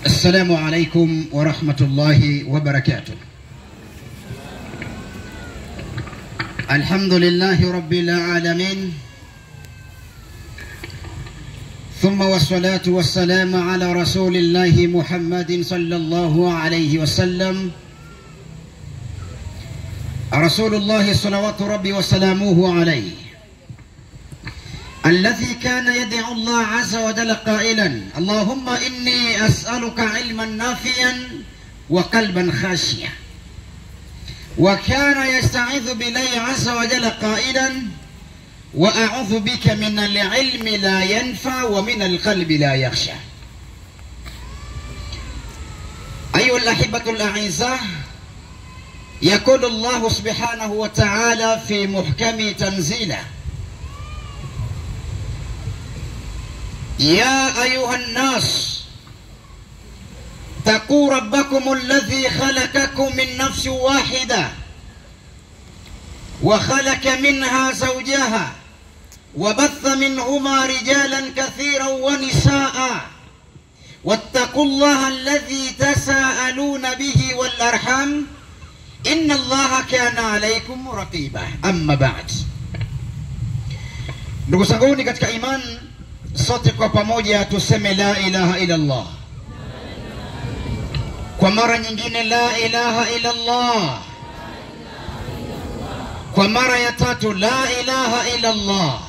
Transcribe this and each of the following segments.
السلام عليكم ورحمة الله وبركاته الحمد لله رب العالمين ثم والصلاة والسلام على رسول الله محمد صلى الله عليه وسلم رسول الله صلوات ربي وسلامه عليه الذي كان يدعو الله عز وجل قائلا اللهم إني أسألك علما نافعا وقلبا خاشيا وكان يستعيذ بالله عز وجل قائلا وأعوذ بك من العلم لا ينفع ومن القلب لا يخشى أيها الأحبة الأعزاء يقول الله سبحانه وتعالى في محكم تنزيله يا أيها الناس اتقوا ربكم الذي خلقكم من نفس واحدة وخلق منها زوجها وبث منهما رجالا كثيرا ونساء واتقوا الله الذي تساءلون به والأرحام إن الله كان عليكم رقيبا أما بعد ndugu zanguni katika imani sote kwa pamoja tuseme la ilaha illa Allah kwa mara nyingine la ilaha illa Allah kwa mara ya tatu la ilaha illa Allah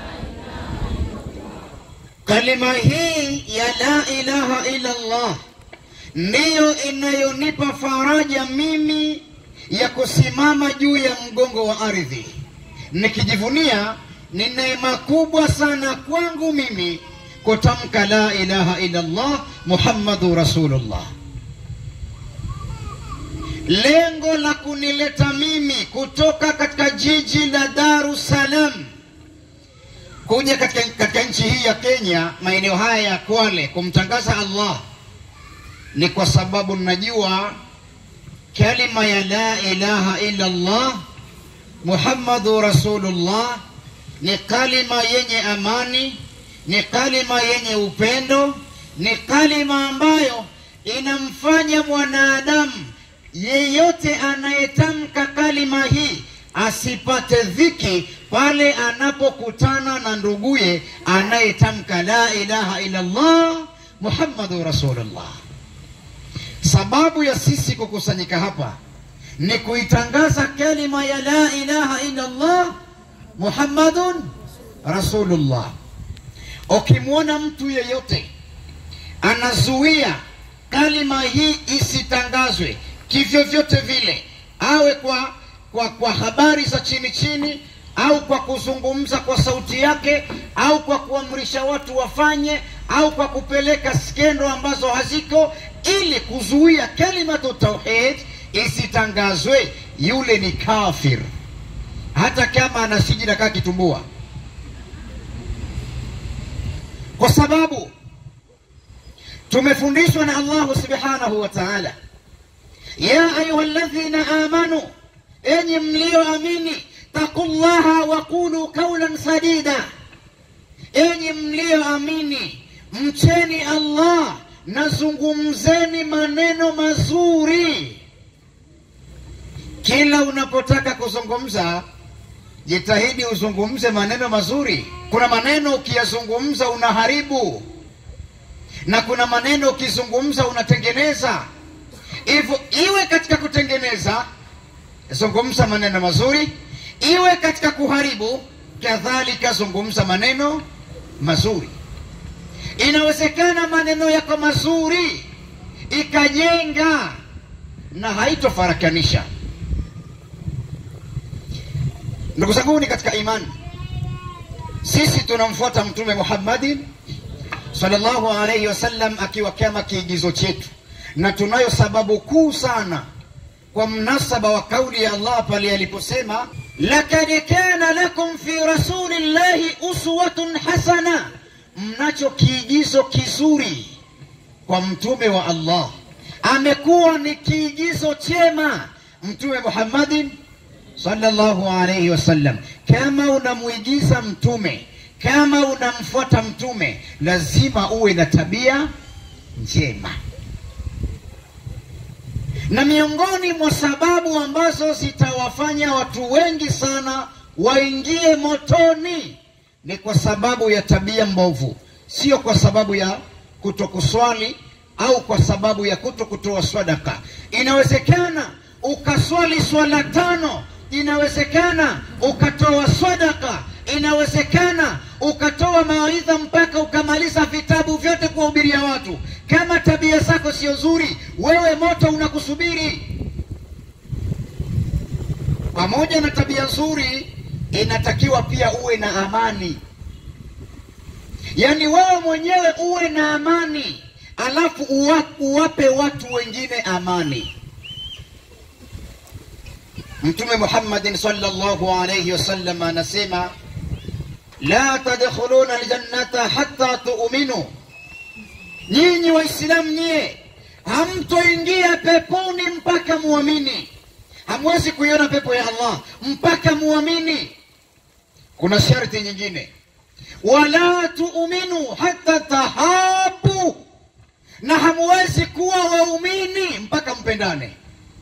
kalima hii ya la ilaha illa Allah ndiyo inayonipa faraja mimi ya kusimama juu ya mgongo wa ardhi nikijivunia ni neema kubwa sana kwangu mimi kutamka la ilaha illa Allah Muhammadu Rasulullah. Lengo la kunileta mimi kutoka katika jiji la Dar es Salaam kuja katika, katika nchi hii ya Kenya, maeneo haya ya Kwale, kumtangaza Allah ni kwa sababu najua kalima ya la ilaha illa Allah Muhammadu Rasulullah ni kalima yenye amani, ni kalima yenye upendo, ni kalima ambayo inamfanya mwanadamu yeyote anayetamka kalima hii asipate dhiki pale anapokutana na nduguye anayetamka la ilaha illa Allah Muhammadu Rasulullah. Sababu ya sisi kukusanyika hapa ni kuitangaza kalima ya la ilaha illa Allah Muhammadun Rasulullah. Ukimwona mtu yeyote anazuia kalima hii isitangazwe kivyovyote vile, awe kwa, kwa, kwa habari za chini chini au kwa kuzungumza kwa sauti yake au kwa kuamrisha watu wafanye au kwa kupeleka skendo ambazo haziko, ili kuzuia kalimatu tauhid isitangazwe, yule ni kafir hata kama anasijida kaa kitumbua, kwa sababu tumefundishwa na Allahu subhanahu wa ta'ala, ya ayuha alladhina amanu, enyi mlioamini, taqullaha wa qulu qawlan sadida, enyi mlioamini, mcheni Allah na zungumzeni maneno mazuri. Kila unapotaka kuzungumza jitahidi uzungumze maneno mazuri. Kuna maneno ukiyazungumza unaharibu, na kuna maneno ukizungumza unatengeneza. Hivyo iwe katika kutengeneza, zungumza maneno mazuri, iwe katika kuharibu, kadhalika zungumza maneno mazuri. Inawezekana maneno yako mazuri ikajenga na haitofarakanisha. Ndugu zangu ni katika imani, sisi tunamfuata Mtume Muhammadin sallallahu alaihi wasallam akiwa kama kiigizo chetu, na tunayo sababu kuu sana kwa mnasaba wa kauli ya Allah pale aliposema, lakad kana lakum fi rasulillahi uswatun hasana, mnacho kiigizo kizuri kwa mtume wa Allah. Amekuwa ni kiigizo chema Mtume Muhammadin sallallahu alayhi wasallam. Kama unamuigiza mtume, kama unamfuata mtume, lazima uwe na tabia njema. na miongoni mwa sababu ambazo zitawafanya watu wengi sana waingie motoni ni kwa sababu ya tabia mbovu, sio kwa sababu ya kutokuswali au kwa sababu ya kuto kutoa sadaka. Inawezekana ukaswali swala tano, inawezekana ukatoa sadaka, inawezekana ukatoa mawaidha mpaka ukamaliza vitabu vyote kuwahubiria watu. Kama tabia zako sio nzuri, wewe moto unakusubiri. Pamoja na tabia nzuri, inatakiwa pia uwe na amani, yaani wewe mwenyewe uwe na amani, alafu uwa, uwape watu wengine amani. Mtume Muhammadin sallallahu alayhi wasallam anasema la tadkhuluna aljannata hatta tu'minu, nyinyi Waislamu nyie hamtoingia peponi mpaka muamini. Hamwezi kuiona pepo ya Allah mpaka muamini. Kuna sharti nyingine, wala tu'minu hatta tahabu, na hamwezi kuwa waumini mpaka mpendane.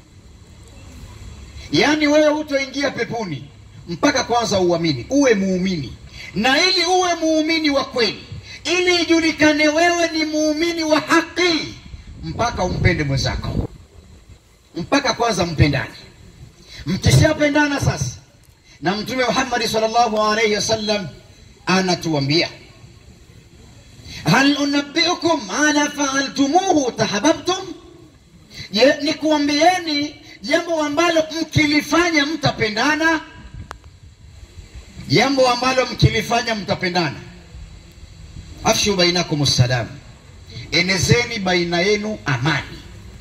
Yaani wewe hutoingia peponi mpaka kwanza uamini, uwe muumini. Na ili uwe muumini wa kweli, ili ijulikane wewe ni muumini wa haki, mpaka umpende mwenzako, mpaka kwanza mpendane. Mkishapendana sasa, na Mtume Muhammad sallallahu alaihi wasallam anatuambia hal unabbiukum ala faaltumuhu tahabbtum, je, nikuambieni jambo ambalo mkilifanya mtapendana, jambo ambalo mkilifanya mtapendana. Afshu bainakum salam, enezeni baina yenu amani.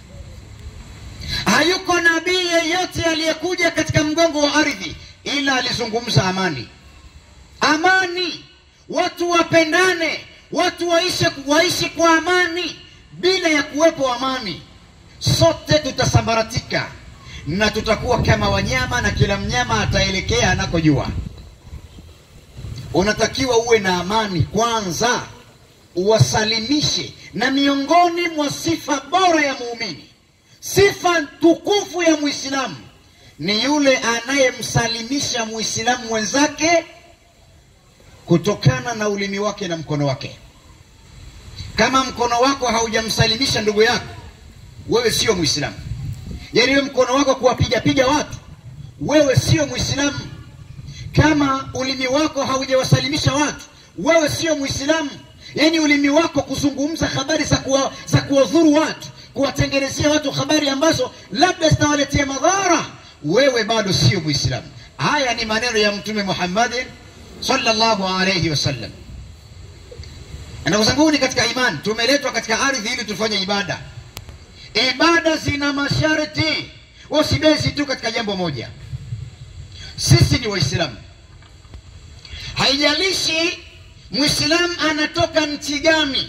Hayuko nabii yeyote aliyekuja katika mgongo wa ardhi ila alizungumza amani. Amani, watu wapendane, watu waishi, waishi kwa amani. Bila ya kuwepo amani, sote tutasambaratika na tutakuwa kama wanyama, na kila mnyama ataelekea anakojua. Unatakiwa uwe na amani kwanza, uwasalimishe. Na miongoni mwa sifa bora ya muumini, sifa tukufu ya Muislamu ni yule anayemsalimisha Muislamu mwenzake kutokana na ulimi wake na mkono wake. Kama mkono wako haujamsalimisha ndugu yako, wewe sio Muislamu. Yaani wewe mkono wako kuwapiga piga watu, wewe sio Muislamu. Kama ulimi wako haujawasalimisha watu, wewe sio Muislamu. Yaani ulimi wako kuzungumza habari za kuwa, za kuwadhuru watu, kuwatengenezea watu habari ambazo labda zitawaletea madhara, wewe bado sio Muislamu. Haya ni maneno ya Mtume Muhammadin sallallahu alayhi wasallam. Ndugu zanguni katika imani, tumeletwa katika ardhi ili tufanye ibada. Ibada zina masharti, usibezi tu katika jambo moja. Sisi ni Waislamu, haijalishi Muislamu anatoka nchi gani,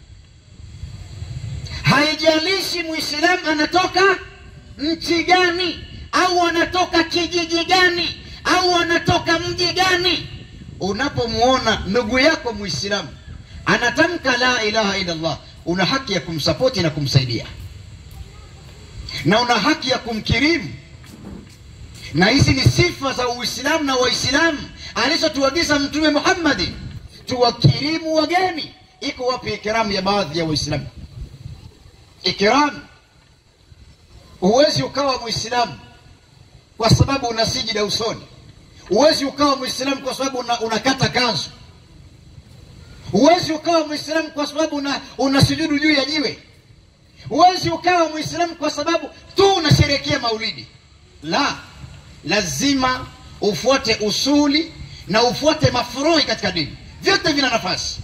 haijalishi Muislamu anatoka nchi gani, au anatoka kijiji gani, au anatoka mji gani. Unapomwona ndugu yako Muislamu anatamka la ilaha illa Allah, una haki ya kumsapoti na kumsaidia na una haki ya kumkirimu. Na hizi ni sifa za Uislamu na Waislamu alizotuagiza Mtume Muhammadi, tuwakirimu wageni. Iko wapi ikiramu ya baadhi ya Waislamu? Ikiramu, huwezi ukawa Muislamu kwa sababu una sijida usoni. Huwezi ukawa Muislamu kwa sababu una, unakata kanzu. Huwezi ukawa Muislamu kwa sababu una, una sujudu juu ya jiwe. Huwezi ukawa Muislamu kwa sababu tu unasherehekea maulidi. La, lazima ufuate usuli na ufuate mafurui katika dini, vyote vina nafasi.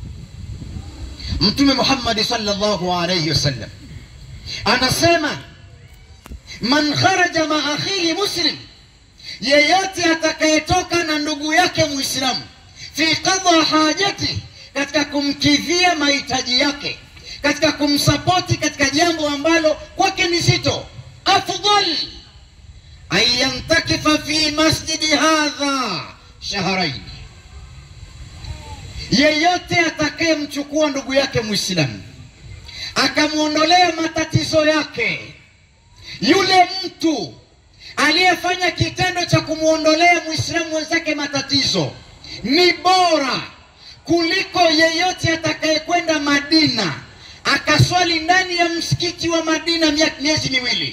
Mtume Muhammad sallallahu alayhi wasallam anasema, man kharaja ma akhihi muslim, yeyote atakayetoka na ndugu yake Muislamu fi qadha hajati, katika kumkidhia mahitaji yake katika kumsapoti katika jambo ambalo kwake ni zito, afdal an yantakifa fi masjidi hadha shahrain, yeyote atakayemchukua ndugu yake Muislamu akamwondolea matatizo yake yule mtu aliyefanya kitendo cha kumwondolea mwislamu mwenzake matatizo ni bora kuliko yeyote atakayekwenda Madina akaswali ndani ya msikiti wa Madina mia- miezi miwili.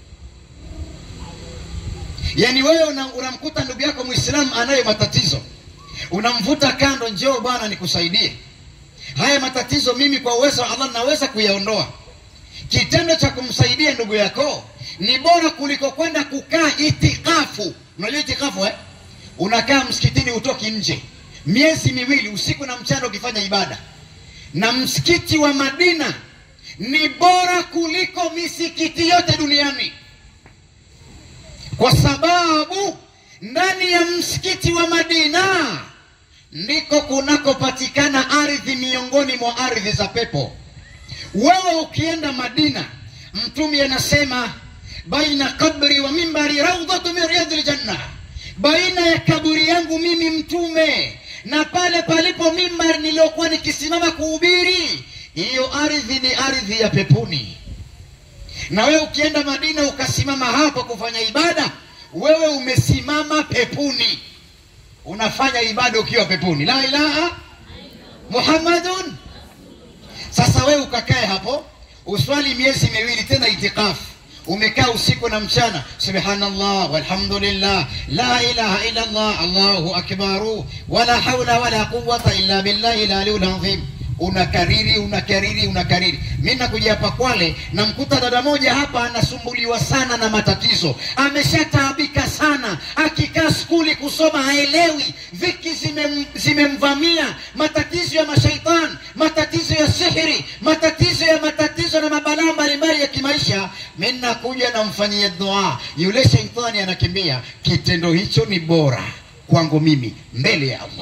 Yaani wewe una- unamkuta ndugu yako Muislamu anayo matatizo, unamvuta kando, njoo bwana nikusaidie haya matatizo. Mimi kwa uwezo wa Allah naweza kuyaondoa. Kitendo cha kumsaidia ndugu yako ni bora kuliko kwenda kukaa itikafu. Unajua itikafu eh? Unakaa msikitini utoki nje miezi miwili usiku na mchana ukifanya ibada, na msikiti wa Madina ni bora kuliko misikiti yote duniani, kwa sababu ndani ya msikiti wa Madina ndiko kunakopatikana ardhi miongoni mwa ardhi za pepo. Wewe ukienda Madina, Mtume anasema baina kabri wa mimbari raudhatu min riyadil janna, baina ya kaburi yangu mimi Mtume na pale palipo mimbari niliyokuwa nikisimama kuhubiri, hiyo ardhi ni ardhi ya peponi. Na wewe ukienda Madina ukasimama hapa kufanya ibada, wewe umesimama peponi, unafanya ibada ukiwa peponi. La ilaha Muhammadun sasa wewe ukakae hapo uswali miezi miwili tena itikafu, umekaa usiku na mchana, subhanallah walhamdulillah la ilaha illa Allah allahu akbaru wala haula wala quwwata illa billahi laliyul azim. Unakariri, unakariri, unakariri. Mi nakuja hapa Kwale, namkuta dada moja hapa anasumbuliwa sana na matatizo, ameshataabika sana, akikaa skuli kusoma haelewi, viki zimem- zimemvamia, matatizo ya mashaitani, matatizo ya sihiri, matatizo ya matatizo na mabalaa mbalimbali ya kimaisha. Mi nakuja namfanyia dua, yule shaitani anakimbia. Kitendo hicho ni bora kwangu mimi mbele ya Allah.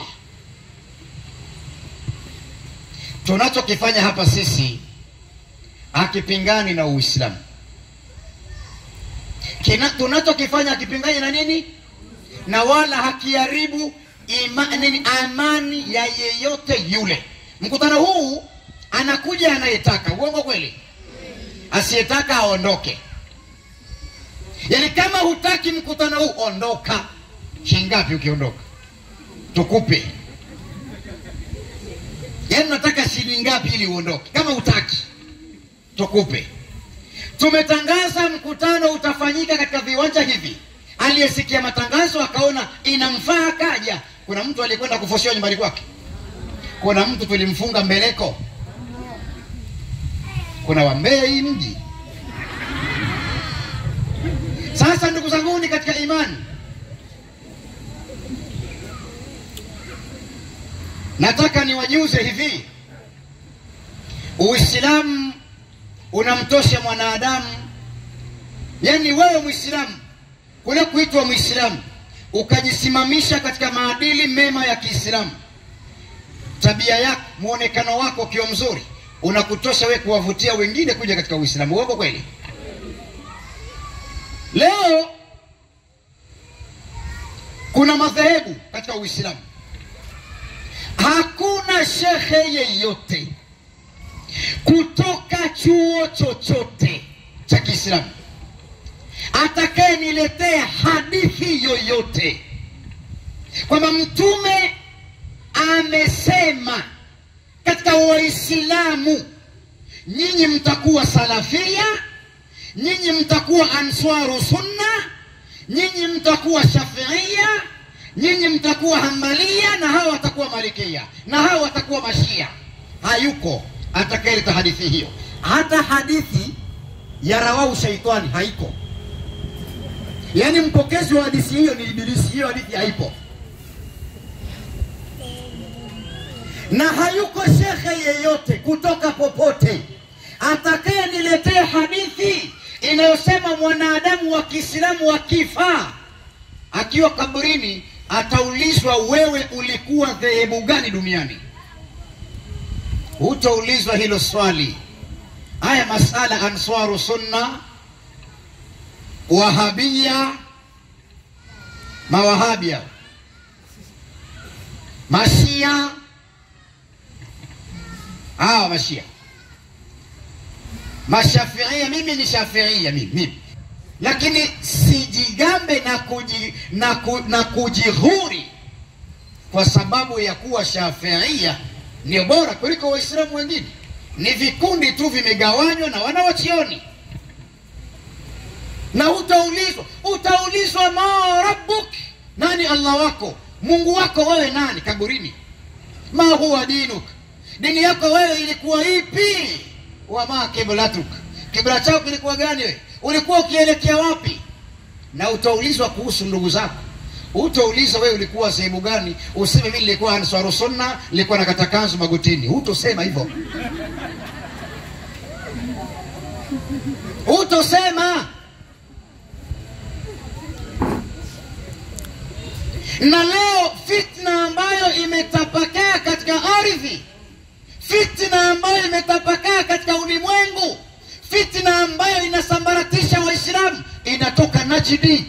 tunachokifanya hapa sisi hakipingani na Uislamu. Kina- Tunachokifanya hakipingani na nini, na wala hakiharibu ima- nini, amani ya yeyote yule. Mkutano huu anakuja anayetaka, uongo kweli? Asiyetaka aondoke. Yaani kama hutaki mkutano huu, ondoka. Shingapi ukiondoka? Tukupe yaani unataka shilingi ngapi ili uondoke? Kama utaki tukupe. Tumetangaza mkutano utafanyika katika viwanja hivi. Aliyesikia matangazo akaona inamfaa akaja. Kuna mtu alikwenda kufoshiwa nyumbani kwake, kuna mtu tulimfunga mbeleko, kuna wambea hii mji. Sasa ndugu zanguni katika imani, nataka niwajuze hivi, Uislamu unamtosha mwanadamu. Yaani wewe Muislamu, kule kuitwa Muislamu ukajisimamisha katika maadili mema ya Kiislamu, tabia yako, muonekano wako ukiwa mzuri, unakutosha wewe kuwavutia wengine kuja katika Uislamu. Uongo kweli? Leo kuna madhehebu katika Uislamu. Hakuna shekhe yeyote kutoka chuo chochote cha Kiislamu atakayeniletea hadithi yoyote kwamba Mtume amesema katika Waislamu, nyinyi mtakuwa salafia, nyinyi mtakuwa answaru sunna, nyinyi mtakuwa shafiia, nyinyi mtakuwa hambalia, na hawa watakuwa malikia, na hawa watakuwa mashia. Hayuko atakayeleta hadithi hiyo. Hata hadithi ya rawahu shaitani haiko. Yaani mpokezi wa hadithi hiyo ni Ibilisi, hiyo hadithi haipo. Na hayuko shekhe yeyote kutoka popote atakayeniletea hadithi inayosema mwanadamu wa Kiislamu akifa akiwa kaburini ataulizwa, wewe ulikuwa dhehebu gani duniani? Hutaulizwa hilo swali. Haya masala answaru sunna, wahabia, mawahabia, mashia, hawa mashia, mashafiia. Mimi ni shafiia, mimi, mimi lakini sijigambe na, kuji, na, ku, na kujihuri kwa sababu ya kuwa shafiia ndio bora kuliko waislamu wengine ni vikundi tu vimegawanywa na wanawachioni na utaulizwa utaulizwa ma rabbuk nani allah wako mungu wako wewe nani kaburini ma huwa dinuk dini yako wewe ilikuwa ipi wama kiblatuk kibla chako kilikuwa gani wewe ulikuwa ukielekea wapi na utaulizwa kuhusu ndugu zako utaulizwa wewe ulikuwa sehemu gani useme mimi nilikuwa answaru sunna nilikuwa nakata kanzu magotini hutosema hivyo hutosema na leo fitna ambayo imetapakaa katika ardhi fitna ambayo imetapakaa katika ulimwengu fitna ambayo inasambaratisha waislamu inatoka najidi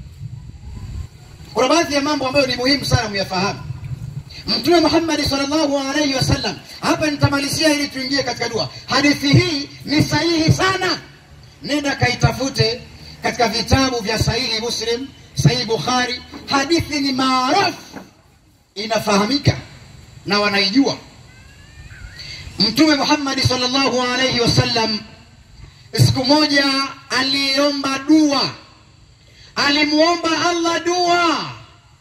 kuna baadhi ya mambo ambayo ni muhimu sana muyafahamu mtume muhammadi salllahu alaihi wasallam hapa nitamalizia ili tuingie katika dua hadithi hii ni sahihi sana nenda kaitafute katika vitabu vya sahihi muslim sahihi bukhari hadithi ni maarufu inafahamika na wanaijua mtume muhammadi salllahu alaihi wasallam siku moja aliomba dua alimwomba allah dua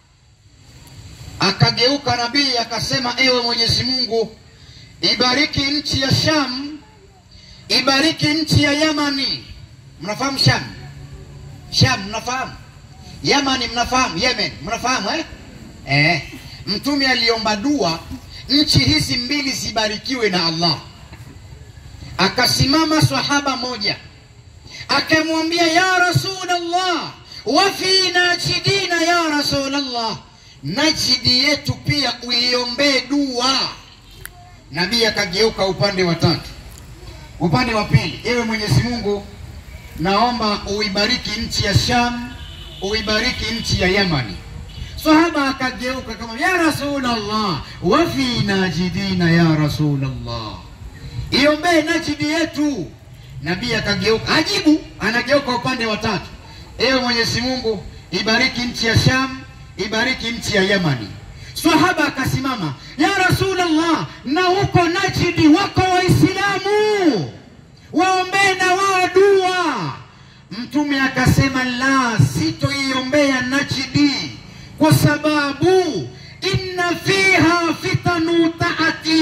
akageuka nabii akasema ewe mwenyezi mungu ibariki nchi ya sham ibariki nchi ya yamani mnafahamu sham sham mnafahamu yamani mnafahamu yemen mnafahamu eh? Eh. mtume aliomba dua nchi hizi mbili zibarikiwe na allah akasimama sahaba moja akamwambia ya rasulllah wafi najidina ya rasulllah najidi yetu pia uiombee dua nabii akageuka upande wa tatu upande wa pili ewe mwenyezi mungu naomba uibariki nchi ya sham uibariki nchi ya yamani sahaba akageuka kama ya rasulllah wafi najidina ya rasulllah iombee najidi yetu nabii akageuka ajibu anageuka upande wa tatu ewe mwenyezi mungu ibariki nchi ya sham ibariki nchi ya yamani sahaba akasimama ya rasulllah na huko najidi wako waislamu waombee na wao dua mtume akasema la sitoiombea najidi kwa sababu inna fiha fitanu taati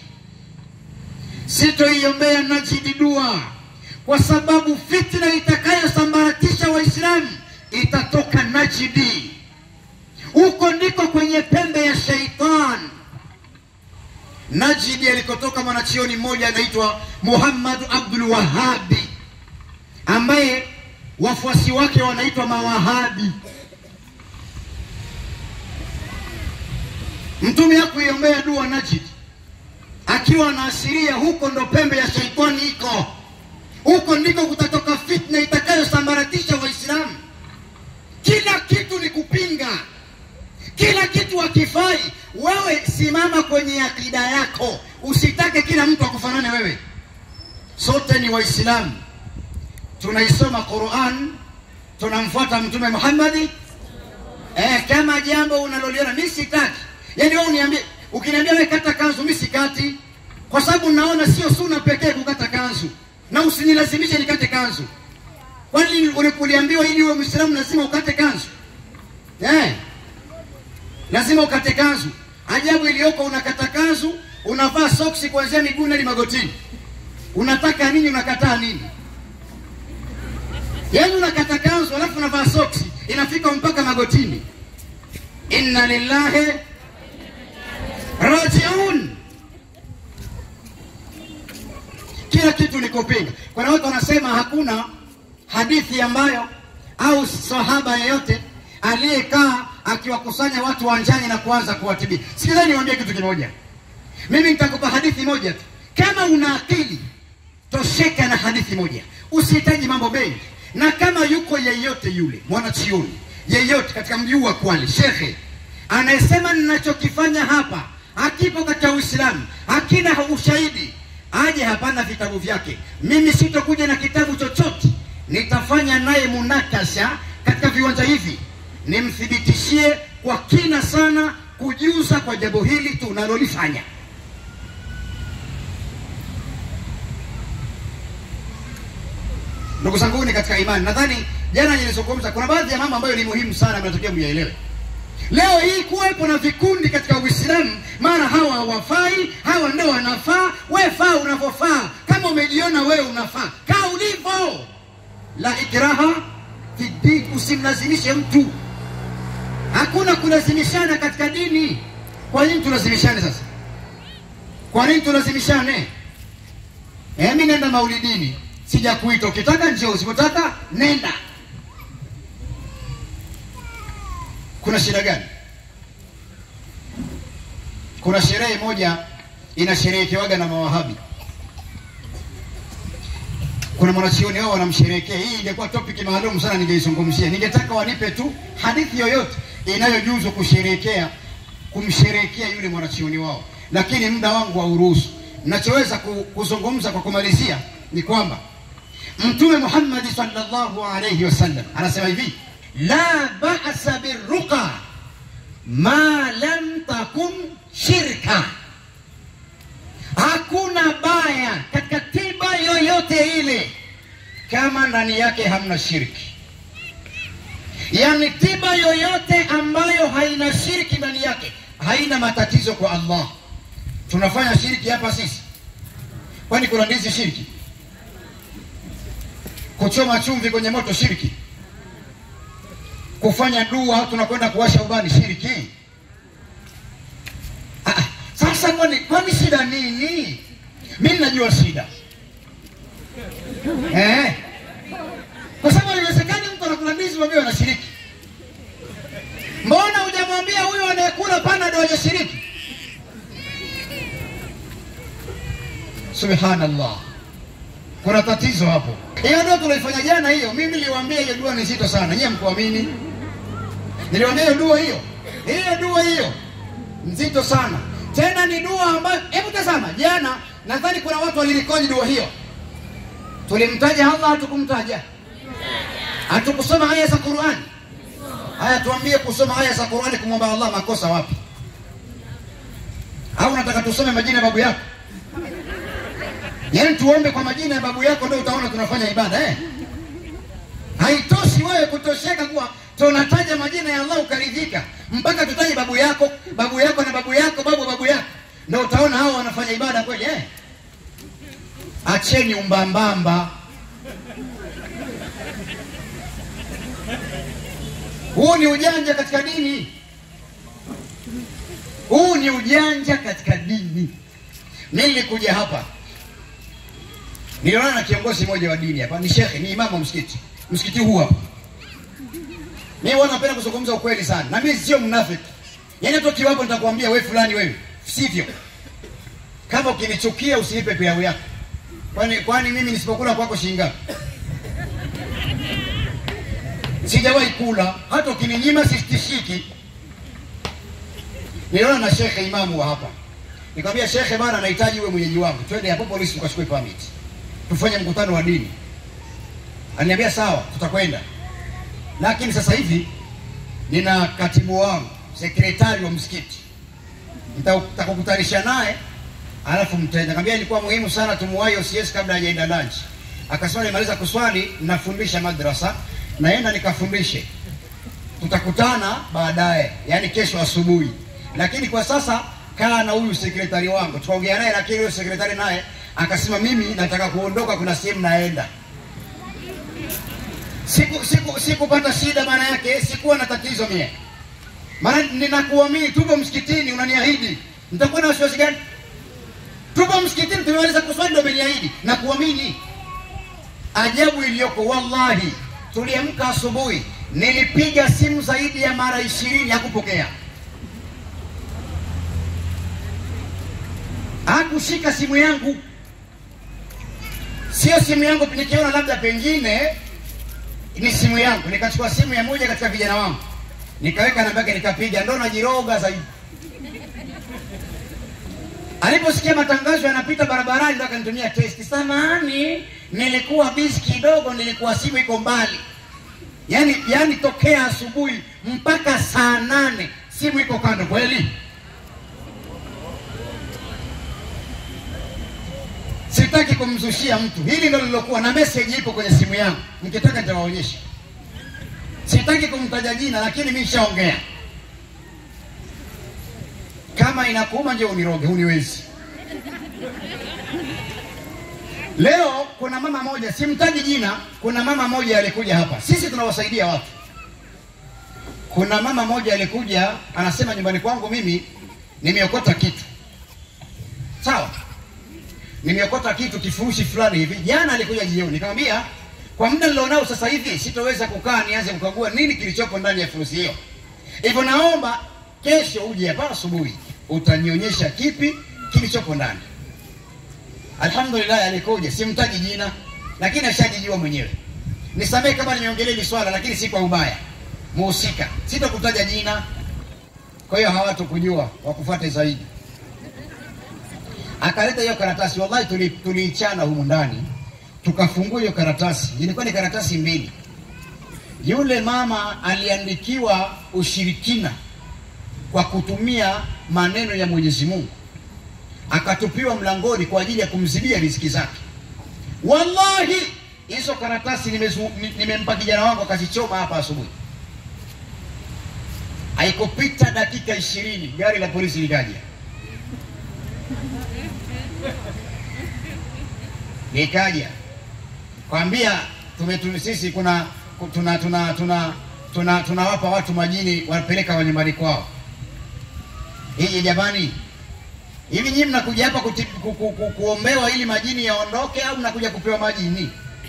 sitoiombea najidi dua kwa sababu fitna itakayosambaratisha waislamu itatoka najidi huko ndiko kwenye pembe ya sheitan najidi alikotoka mwanachioni mmoja anaitwa muhammadu abdul wahabi ambaye wafuasi wake wanaitwa mawahabi mtume hakuiombea dua najidi akiwa anaashiria huko ndo pembe ya sheitani iko huko ndiko kutatoka fitna itakayosambaratisha waislamu kila kitu ni kupinga kila kitu hakifai wewe simama kwenye akida yako usitake kila mtu akufanane wewe sote ni waislamu tunaisoma quran tunamfuata mtume muhammadi eh, kama jambo unaloliona mi sitaki yaani wewe uniambie ukiniambia wewe kata kanzu mi sikati kwa sababu naona sio suna pekee kukata kanzu na usinilazimishe nikate kanzu kwani uliambiwa ili uwe mwislamu lazima ukate kanzu eh lazima ukate kanzu ajabu iliyoko unakata kanzu unavaa soksi kuanzia miguuni hadi magotini unataka nini unakataa nini yaani unakata kanzu alafu unavaa soksi inafika mpaka magotini inna lillahi rajiun kila kitu ni kupinga kuna watu wanasema hakuna hadithi ambayo au sahaba yeyote aliyekaa akiwakusanya watu wanjani na kuanza kuwatibia sikilani niwaambie kitu kimoja mimi nitakupa hadithi moja tu kama una akili tosheka na hadithi moja usihitaji mambo mengi na kama yuko yeyote yule mwanachioni yeyote katika mji huu wa kwale shekhe anayesema ninachokifanya hapa hakipo katika uislamu hakina ushahidi aje hapana vitabu vyake mimi sitokuja na kitabu chochote nitafanya naye munakasha katika viwanja hivi, nimthibitishie kwa kina sana kujuza kwa jambo hili tunalolifanya. Ndugu zanguni katika imani, nadhani jana nilizungumza, kuna baadhi ya mambo ambayo ni muhimu sana, mnatakiwa myaelewe. Leo hii kuwepo na vikundi katika Uislamu, mara hawa hawafai, hawa ndio wanafaa. We faa unavyofaa, kama umejiona wewe unafaa, kaa ulivyo. La ikraha fi din, usimlazimishe mtu. Hakuna kulazimishana katika dini. Kwa nini tulazimishane sasa? Kwa nini tulazimishane? Eh, mimi nenda maulidini, sijakuita. Ukitaka njoo, usipotaka nenda. Kuna shida gani? Kuna sherehe moja inasherehekewaga na mawahabi. Kuna mwanachuoni wao wanamsherehekea. Hii ingekuwa topic maalum sana, ningeizungumzia. Ningetaka wanipe tu hadithi yoyote inayojuzu kusherehekea kumsherehekea yule mwanachuoni wao, lakini muda wangu hauruhusu. Ninachoweza ku- kuzungumza kwa kumalizia ni kwamba Mtume Muhammad sallallahu alayhi wasallam anasema hivi, la ba'sa birruqa ma lam takun shirka, hakuna baya katika tiba yoyote ile kama ndani yake hamna shirki. Yaani tiba yoyote ambayo haina shirki ndani yake haina matatizo kwa Allah. Tunafanya shirki hapa sisi, kwani kuna ndizi shirki? Kuchoma chumvi kwenye moto shirki? Kufanya dua tunakwenda kuwasha ubani shirki? Ah, ah, sasa kwani kwani shida nini? Mimi najua shida eh, kwa sababu haiwezekani mtu anakula ndizi mwambie anashiriki. Mbona hujamwambia huyo anayekula panado hajashiriki? Subhanallah, kuna tatizo hapo. Hiyo ndio tunaifanya jana hiyo. Mimi niliwaambia hiyo dua ni zito sana, nyie mkuamini. Niliwaambia hiyo dua hiyo, hiyo dua hiyo nzito sana, tena ni dua ambayo, hebu tazama, jana nadhani kuna watu walirekodi dua hiyo. Tulimtaja Allah, hatukumtaja? Hatukusoma aya za Qur'ani? Haya, tuambie, kusoma aya za Qur'ani kumwomba Allah makosa wapi? Au unataka tusome majina ya babu yako? Yaani tuombe kwa majina ya babu yako ndio utaona tunafanya ibada eh? Haitoshi wewe kutosheka kuwa tunataja majina ya Allah ukaridhika, mpaka tutaje babu yako, babu yako na babu yako, babu babu yako, ndio utaona hao wanafanya ibada kweli eh? Acheni umbambamba. Huu ni ujanja katika dini. Huu ni ujanja katika dini. Mimi nilikuja hapa niliona na kiongozi mmoja wa dini hapa, ni shekhe, ni imamu wa msikiti, msikiti huu hapa. Mimi huwa napenda kuzungumza ukweli sana, na mimi sio mnafiki. Yaani hata ukiwapo nitakwambia wewe fulani, wewe sivyo. Kama ukinichukia usinipe pilau yako. Kwani kwani mimi nisipokula kwako shilingi ngapi? Sijawahi kula, hata ukininyima sitishiki. Niliona na shekhe imamu wa hapa, nikamwambia shekhe, bana, nahitaji uwe mwenyeji wangu, twende hapo polisi ukachukue permit, tufanye mkutano wa dini. Aliniambia sawa, tutakwenda, lakini sasa hivi nina katibu wangu sekretari wa msikiti, nitakukutanisha naye alafu mtaenda. Nikamwambia ilikuwa muhimu sana tumuwahi OCS kabla hajaenda lunch. Akasema nimaliza kuswali, nafundisha madrasa, naenda nikafundishe, tutakutana baadaye, yani kesho asubuhi. Lakini kwa sasa kaa na huyu sekretari wangu, tukaongea naye, lakini huyo sekretari naye akasema mimi nataka kuondoka, kuna sehemu naenda. Siku siku sikupata shida, maana yake sikuwa na tatizo mie, maana ninakuamini, tupo msikitini, unaniahidi nitakuwa na wasiwasi gani? Tupo msikitini, tumemaliza kuswali, ndio umeniahidi na kuamini. Ajabu iliyoko, wallahi, tuliamka asubuhi, nilipiga simu zaidi ya mara ishirini, hakupokea, hakushika simu yangu. Sio simu yangu, nikiona labda pengine ni simu yangu, nikachukua simu ya moja katika vijana wangu, nikaweka namba yake, nikapiga, ndo najiroga zaidi. Aliposikia matangazo yanapita barabarani, ndo akanitumia testi, samahani, nilikuwa bizi kidogo, nilikuwa simu iko mbali, yaani yaani tokea asubuhi mpaka saa nane simu iko kando. Kweli sitaki kumzushia mtu, hili ndio lilokuwa na message ipo kwenye simu yangu, nikitaka nitawaonyesha. Sitaki kumtaja jina, lakini mimi nishaongea. Kama inakuuma nje uniroge, huniwezi. Leo kuna mama moja, simtaji jina, kuna mama moja alikuja hapa. Sisi tunawasaidia watu. Kuna mama moja alikuja, anasema nyumbani kwangu mimi nimeokota kitu, sawa, nimeokota kitu kifurushi fulani hivi. Jana alikuja jioni, nikamwambia kwa muda nilionao sasa hivi sitoweza kukaa nianze kukagua nini kilichopo ndani ya furushi hiyo, hivyo naomba kesho uje hapa asubuhi, utanionyesha kipi kilichopo ndani. Alhamdulillah, alikuja, simtaji jina, lakini ashajijua mwenyewe. Nisamehe kama nimeongelea hili swala, lakini si kwa ubaya. Muhusika sitakutaja jina, kwa hiyo hawatukujua wakufuate zaidi. Akaleta hiyo karatasi, wallahi tuli- tuliichana humu ndani, tukafungua hiyo karatasi, ilikuwa ni karatasi mbili. Yule mama aliandikiwa ushirikina kwa kutumia maneno ya Mwenyezi Mungu akatupiwa mlangoni kwa ajili ya kumzibia riziki zake. Wallahi, hizo karatasi nimezu- ni- nimempa kijana wangu akazichoma hapa asubuhi. Haikupita dakika ishirini gari la polisi likaja, likaja kwambia tumetu, sisi kuna tuna tuna tuna tuna tunawapa watu majini wanapeleka wa nyumbani kwao. Hii jamani, Hivi nyinyi mnakuja hapa kuti- ku, ku, ku, kuombewa ili majini yaondoke au mnakuja kupewa majini?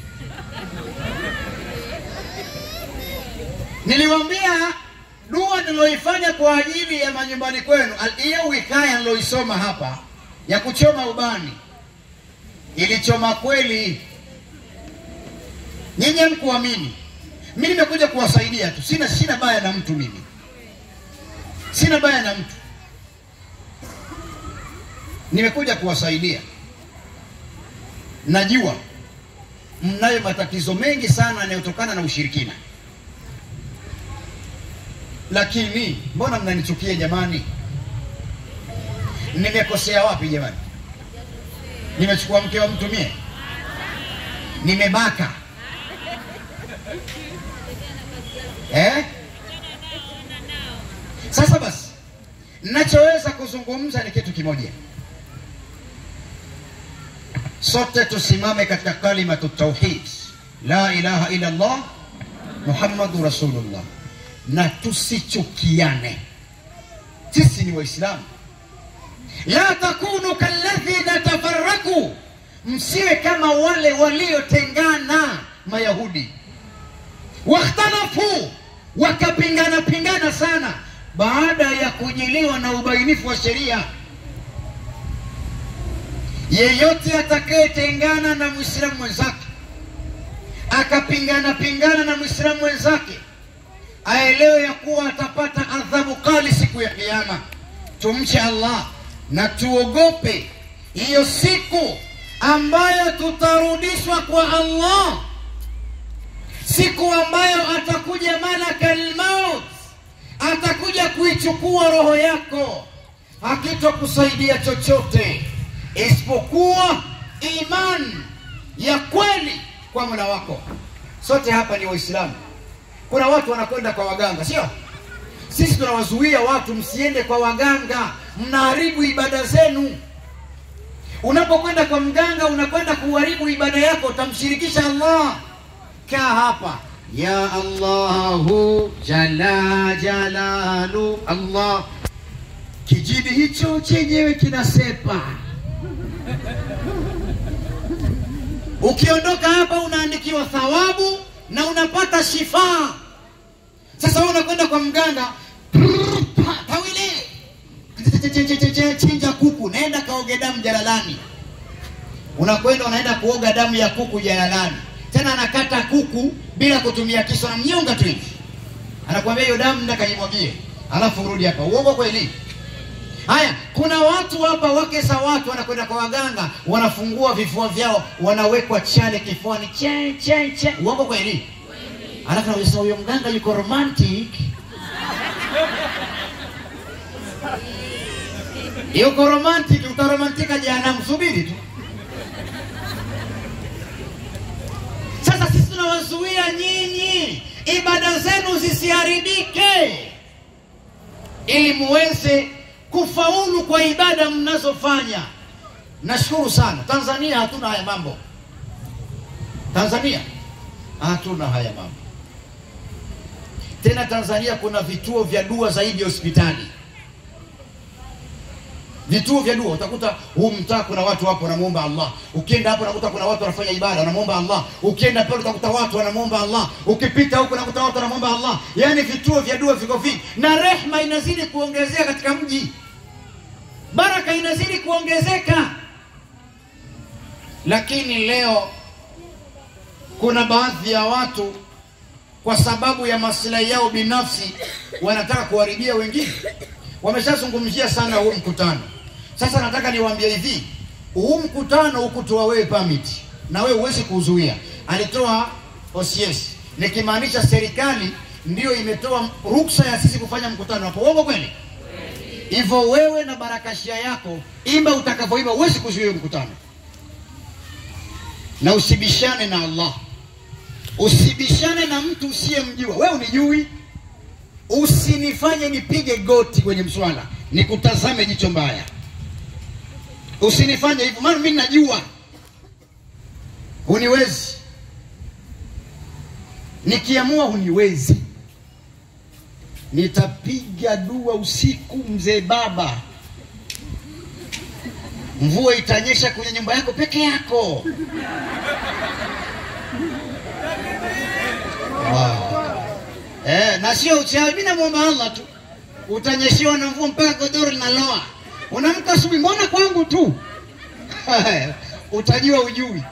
Niliwaambia dua niloifanya kwa ajili ya manyumbani kwenu, al- hiyo wikaya niloisoma hapa ya kuchoma ubani ilichoma kweli. Nyinyi hamkuamini, mimi nimekuja kuwasaidia tu, sina sina baya na mtu mimi, sina baya na mtu nimekuja kuwasaidia. Najua mnayo matatizo mengi sana yanayotokana na ushirikina, lakini mbona mnanichukia jamani? Nimekosea wapi jamani? Nimechukua mke wa mtu mie? Nimebaka eh? Sasa basi, nachoweza kuzungumza ni kitu kimoja sote tusimame katika kalimatu tauhid la ilaha illa Allah Muhammadu Rasulullah, na tusichukiane. Sisi ni Waislamu. La takunu kalladhina tafarraku, msiwe kama wale waliotengana Mayahudi, wakhtalafu, wakapingana pingana sana baada ya kujiliwa na ubainifu wa sheria yeyote atakayetengana na mwislamu mwenzake akapingana pingana na mwislamu mwenzake aelewe ya kuwa atapata adhabu kali siku ya kiyama. Tumche Allah na tuogope hiyo siku ambayo tutarudishwa kwa Allah, siku ambayo atakuja malakal maut, atakuja kuichukua roho yako, hakitokusaidia chochote isipokuwa imani ya kweli kwa Mola wako. Sote hapa ni Waislamu. Kuna watu wanakwenda kwa waganga, sio? Sisi tunawazuia watu, msiende kwa waganga, mnaharibu ibada zenu. Unapokwenda kwa mganga, unakwenda kuharibu ibada yako, utamshirikisha Allah. Kaa hapa, ya Allahu jala jalalu Allah. Kijidi hicho chenyewe kinasepa Ukiondoka hapa unaandikiwa thawabu na unapata shifaa. Sasa wewe unakwenda kwa mganga, tawile chinja kuku, naenda kaoge damu jalalani. Unakwenda unaenda kuoga damu ya kuku jalalani, tena anakata kuku bila kutumia kisu, anamnyonga tu hivi, anakuambia hiyo damu nenda kajimwagie, alafu urudi hapa. Uongo kweli? Haya, kuna watu hapa, wake za watu wanakwenda kwa waganga, wanafungua vifua vyao, wanawekwa chale kifuani, che che che. Uongo kweli? Alafu naweza huyo mganga yuko romantic, yuko romantic, utaromantika jehanamu, subiri tu. Sasa sisi tunawazuia nyinyi ibada zenu zisiharibike, ili muweze kufaulu kwa ibada mnazofanya. Nashukuru sana. Tanzania hatuna haya mambo. Tanzania hatuna haya mambo tena. Tanzania kuna vituo vya dua zaidi ya hospitali. Vituo vya dua utakuta huu mtaa kuna watu hapo wanamuomba Allah. Ukienda hapo unakuta kuna watu wanafanya ibada wanamuomba Allah. Ukienda pale utakuta watu wanamuomba Allah. Ukipita huko unakuta watu wanamuomba Allah. Yaani vituo vya dua viko vingi, na rehma inazidi kuongezeka katika mji, baraka inazidi kuongezeka. Lakini leo kuna baadhi ya watu kwa sababu ya maslahi yao binafsi wanataka kuharibia wengine. Wameshazungumzia sana huu mkutano. Sasa nataka niwaambie hivi, huu mkutano hukutoa wewe permit na wewe huwezi kuzuia. Alitoa OCS, nikimaanisha serikali ndiyo imetoa ruksa ya sisi kufanya mkutano hapo. Uongo kweli? Hivyo wewe na barakashia yako imba utakavyoimba, huwezi kuzuia mkutano, na usibishane na Allah, usibishane na mtu usiyemjua. Wewe unijui Usinifanye nipige goti kwenye mswala nikutazame jicho mbaya, usinifanye hivyo, maana mimi najua huniwezi. Nikiamua huniwezi, nitapiga dua usiku, mzee baba, mvua itanyesha kwenye nyumba yako peke yako. Wow. Eh, na sio uchawi. Mimi namwomba Allah tu, utanyeshiwa na mvua mpaka godoro linaloa. Unamka asubuhi, mbona kwangu tu? Utajua ujui.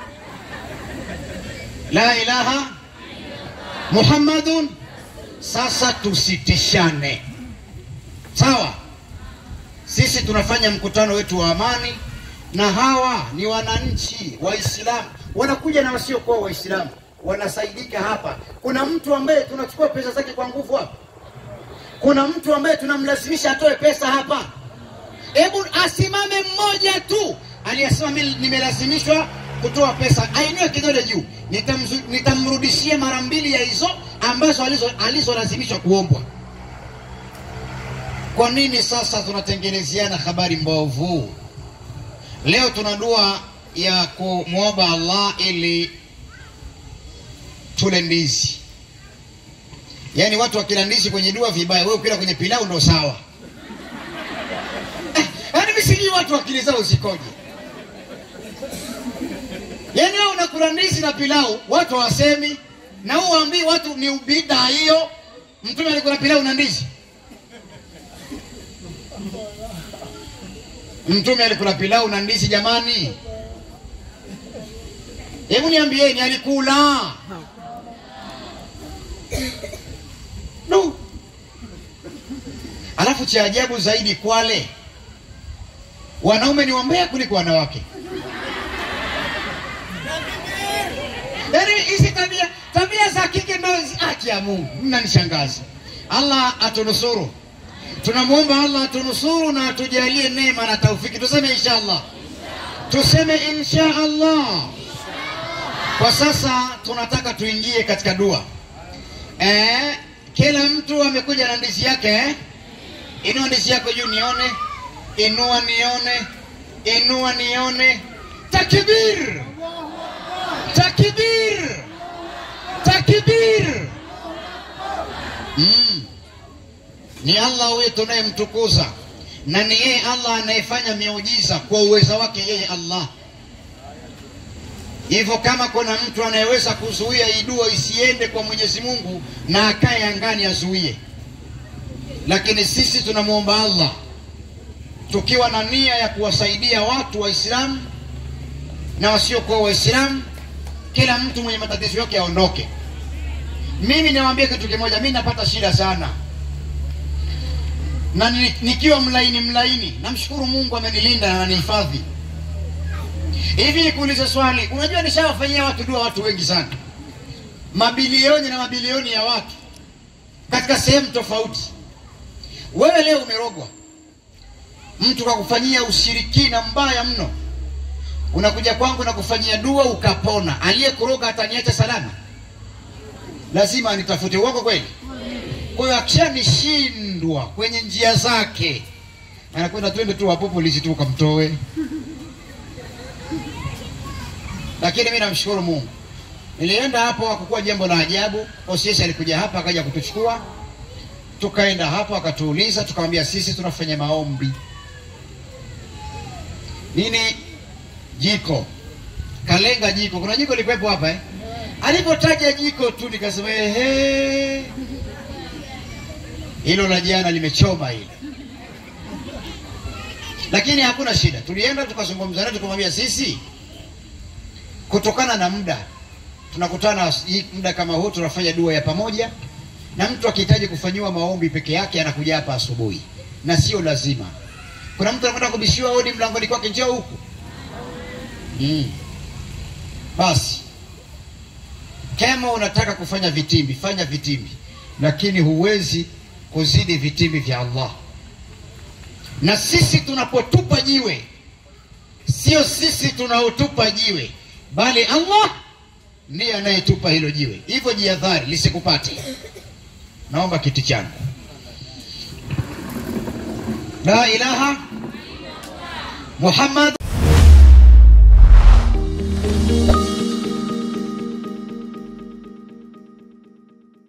La ilaha Muhammadun. Sasa tusitishane, sawa? Sisi tunafanya mkutano wetu wa amani, na hawa ni wananchi Waislamu, wanakuja na wasiokuwa Waislamu wanasaidika hapa. Kuna mtu ambaye tunachukua pesa zake kwa nguvu hapa? Kuna mtu ambaye tunamlazimisha atoe pesa hapa? Hebu asimame mmoja tu aliyesema mimi nimelazimishwa kutoa pesa, ainue kidole juu, nitamrudishia mara mbili ya hizo ambazo alizolazimishwa kuombwa. Kwa nini sasa tunatengenezeana habari mbovu? Leo tuna dua ya kumwomba Allah ili tule ndizi. Yaani watu wakila ndizi kwenye dua vibaya, wewe ukila kwenye pilau ndo sawa. Yaani mimi sijui watu akili zao zikoje. Yaani wewe unakula ndizi na pilau, watu hawasemi na uwaambii watu ni ubida hiyo. Mtume alikula pilau na ndizi. Mtume alikula pilau na ndizi jamani? Hebu niambieni alikula? No. Alafu cha ajabu zaidi Kwale wanaume ni wambea kuliko wanawake. Yaani hizi tabia tabia za kike ndio haki ya Mungu, mnanishangaza. Allah atunusuru, tunamwomba Allah atunusuru na atujalie neema na taufiki. Tuseme insha Allah, tuseme insha Allah. Kwa sasa tunataka tuingie katika dua eh, kila mtu amekuja na ndizi yake eh? Inua ndizi yako juu nione, inua nione, inua nione. Takbir, takbir, takbir. Mm. Ni Allah huyo tunayemtukuza na ni yeye Allah anayefanya miujiza kwa uweza wake yeye Allah. Hivyo kama kuna mtu anayeweza kuzuia hii dua isiende kwa Mwenyezi Mungu na akae angani azuie, lakini sisi tunamwomba Allah tukiwa na nia ya kuwasaidia watu Waislamu na wasiokuwa Waislamu, kila mtu mwenye matatizo yake aondoke. Mimi niwaambie kitu kimoja, mimi napata shida sana. na ni- nikiwa mlaini mlaini, namshukuru Mungu amenilinda na ananihifadhi. Hivi nikuulize swali, unajua nishawafanyia watu dua watu wengi sana, mabilioni na mabilioni ya watu katika sehemu tofauti. Wewe leo umerogwa, mtu kakufanyia ushirikina mbaya mno, unakuja kwangu na kufanyia dua ukapona. Aliyekuroga ataniacha salama? Lazima anitafute. Uongo kweli? Kwa hiyo akishanishindwa kwenye njia zake, anakwenda twende tu hapo polisi tu ukamtoe. Lakini mimi namshukuru Mungu, nilienda hapo, hakukuwa jambo la ajabu. OCS alikuja hapa akaja kutuchukua, tukaenda hapo, akatuuliza, tukamwambia sisi tunafanya maombi nini, jiko kalenga jiko. Kuna jiko likuwepo hapa eh? Alipotaja jiko tu nikasema ehe, hilo la jana limechoma hilo, lakini hakuna shida. Tulienda tukazungumza naye, tukamwambia sisi kutokana na muda tunakutana hii muda kama huu, tunafanya dua ya pamoja, na mtu akihitaji kufanyiwa maombi peke yake anakuja hapa asubuhi, na sio lazima. Kuna mtu anakwenda kubishiwa hodi mlangoni kwake, njoo huku mm. Basi kama unataka kufanya vitimbi, fanya vitimbi, lakini huwezi kuzidi vitimbi vya Allah. Na sisi tunapotupa jiwe, sio sisi tunaotupa jiwe, bali Allah ndiye anayetupa hilo jiwe. Hivyo jihadhari lisikupate. Naomba kiti changu. La ilaha Muhammad